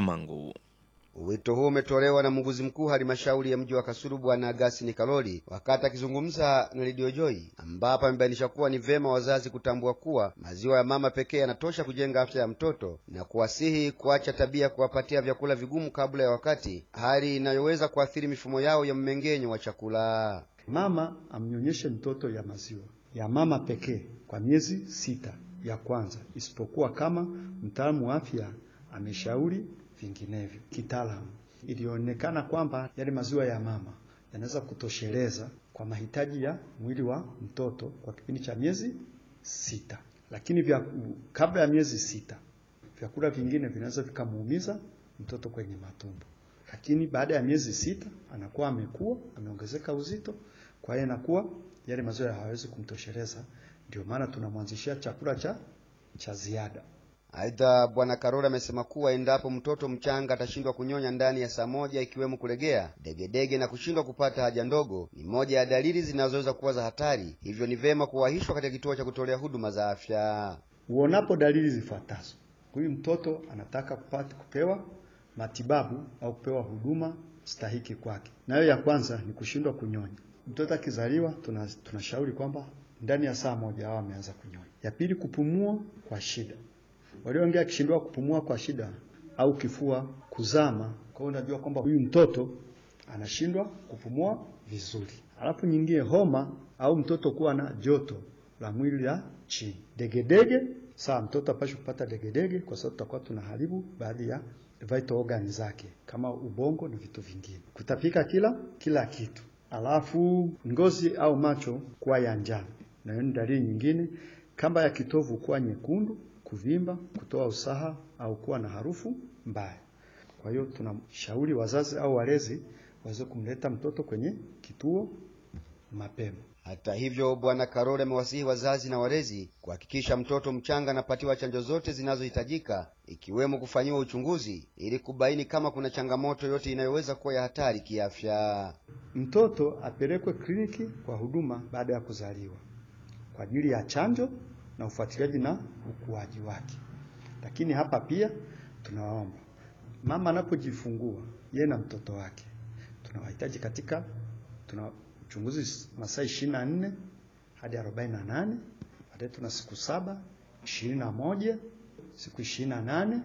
Kamangu. Wito huo umetolewa na muuguzi mkuu halmashauri ya mji wa Kasulu Bwana Agasti Kaloli wakati akizungumza na Radio Joy, ambapo amebainisha kuwa ni vema wazazi kutambua kuwa maziwa ya mama pekee yanatosha kujenga afya ya mtoto na kuwasihi kuacha tabia ya kuwapatia vyakula vigumu kabla ya wakati, hali inayoweza kuathiri mifumo yao ya mmeng'enyo wa chakula. Mama amnyonyeshe mtoto ya maziwa ya mama pekee kwa miezi sita ya kwanza, isipokuwa kama mtaalamu wa afya ameshauri vinginevyo. Kitaalamu ilionekana kwamba yale maziwa ya mama yanaweza kutosheleza kwa mahitaji ya mwili wa mtoto kwa kipindi cha miezi sita, lakini vya kabla ya miezi sita vyakula vingine vinaweza vikamuumiza mtoto kwenye matumbo, lakini baada ya miezi sita anakuwa amekuwa ameongezeka uzito, kwa hiyo inakuwa yale maziwa hayawezi kumtosheleza. Ndio maana tunamwanzishia chakula cha cha ziada. Aidha, Bwana Karoli amesema kuwa endapo mtoto mchanga atashindwa kunyonya ndani ya saa moja, ikiwemo kulegea, degedege na kushindwa kupata haja ndogo, ni moja ya dalili zinazoweza kuwa za hatari, hivyo ni vema kuwahishwa katika kituo cha kutolea huduma za afya. Uonapo dalili zifuatazo, huyu mtoto anataka kupata kupewa matibabu au kupewa huduma stahiki kwake. Nayo ya kwanza ni kushindwa kunyonya. Mtoto akizaliwa tunashauri tuna kwamba ndani ya saa moja hao ameanza kunyonya. Ya pili, kupumua kwa shida. Walioongea akishindwa kupumua kwa shida au kifua kuzama, kwa hiyo unajua kwamba huyu mtoto anashindwa kupumua vizuri. Alafu nyingine, homa au mtoto kuwa na joto la mwili la chini. Degedege, sawa, mtoto apashi kupata degedege kwa sababu tutakuwa tunaharibu baadhi ya vital organ zake kama ubongo na vitu vingine. Kutapika kila kila kitu. Alafu ngozi au macho kuwa ya njano, na hiyo ni dalili nyingine. Kamba ya kitovu kuwa nyekundu, kuvimba, kutoa usaha au kuwa na harufu mbaya. Kwa hiyo tunashauri wazazi au walezi waweze kumleta mtoto kwenye kituo mapema. Hata hivyo, Bwana Karoli amewasihi wazazi na walezi kuhakikisha mtoto mchanga anapatiwa chanjo zote zinazohitajika ikiwemo kufanyiwa uchunguzi ili kubaini kama kuna changamoto yote inayoweza kuwa ya hatari kiafya. Mtoto apelekwe kliniki kwa huduma baada ya kuzaliwa kwa ajili ya chanjo na ufuatiliaji na ukuaji wake. Lakini hapa pia tunawaomba mama anapojifungua yeye na mtoto wake, tunawahitaji katika tuna uchunguzi masaa ishirini na nne hadi arobaini na nane baadaye tuna siku saba ishirini na moja siku ishirini na nane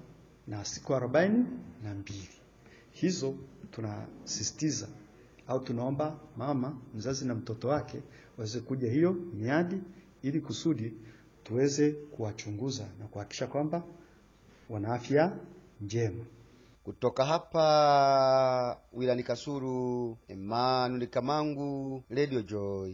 na siku arobaini na mbili hizo tunasisitiza au tunaomba mama mzazi na mtoto wake waweze kuja hiyo miadi ili kusudi tuweze kuwachunguza na kuhakikisha kwamba wana afya njema. Kutoka hapa wilani Kasulu, Emmanuel Kamangu, Radio Joy.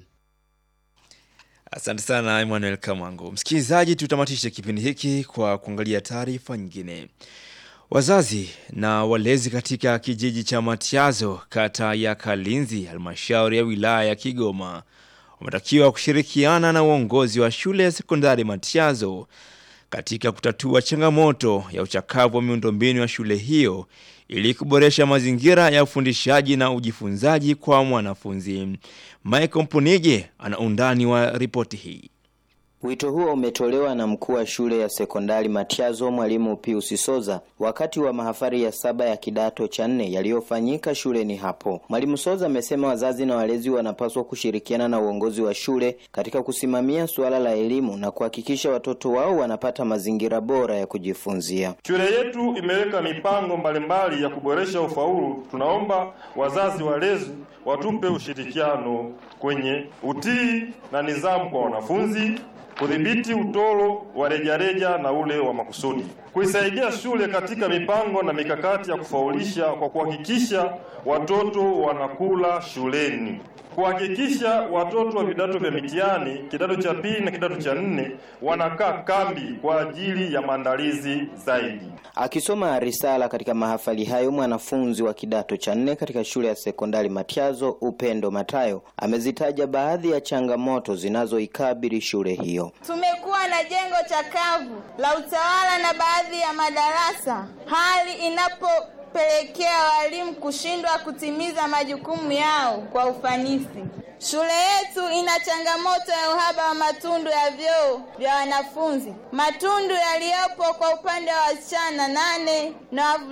Asante sana Emmanuel Kamangu. Msikilizaji, tutamatishe kipindi hiki kwa kuangalia taarifa nyingine. Wazazi na walezi katika kijiji cha Matiazo, kata ya Kalinzi, halmashauri ya wilaya ya Kigoma wametakiwa kushirikiana na uongozi wa shule ya sekondari Matiazo katika kutatua changamoto ya uchakavu wa miundombinu ya shule hiyo ili kuboresha mazingira ya ufundishaji na ujifunzaji kwa mwanafunzi. Michael Mpunije ana undani wa ripoti hii. Wito huo umetolewa na mkuu wa shule ya sekondari Matiazo, mwalimu Pius Soza, wakati wa mahafali ya saba ya kidato cha nne yaliyofanyika shuleni hapo. Mwalimu Soza amesema wazazi na walezi wanapaswa kushirikiana na uongozi wa shule katika kusimamia suala la elimu na kuhakikisha watoto wao wanapata mazingira bora ya kujifunzia. Shule yetu imeweka mipango mbalimbali ya kuboresha ufaulu. Tunaomba wazazi walezi watupe ushirikiano kwenye utii na nidhamu kwa wanafunzi kudhibiti utoro wa rejareja na ule wa makusudi, kuisaidia shule katika mipango na mikakati ya kufaulisha kwa kuhakikisha watoto wanakula shuleni, kuhakikisha watoto wa vidato vya mitihani kidato cha pili na kidato cha nne wanakaa kambi kwa ajili ya maandalizi zaidi. Akisoma risala katika mahafali hayo, mwanafunzi wa kidato cha nne katika shule ya sekondari Matiazo, Upendo Matayo, amezitaja baadhi ya changamoto zinazoikabili shule hiyo. Tumekuwa na jengo chakavu la utawala na baadhi ya madarasa, hali inapopelekea walimu kushindwa kutimiza majukumu yao kwa ufanisi. Shule yetu ina changamoto ya uhaba wa matundu ya vyoo vya wanafunzi. Matundu yaliyopo kwa upande wa wasichana nane na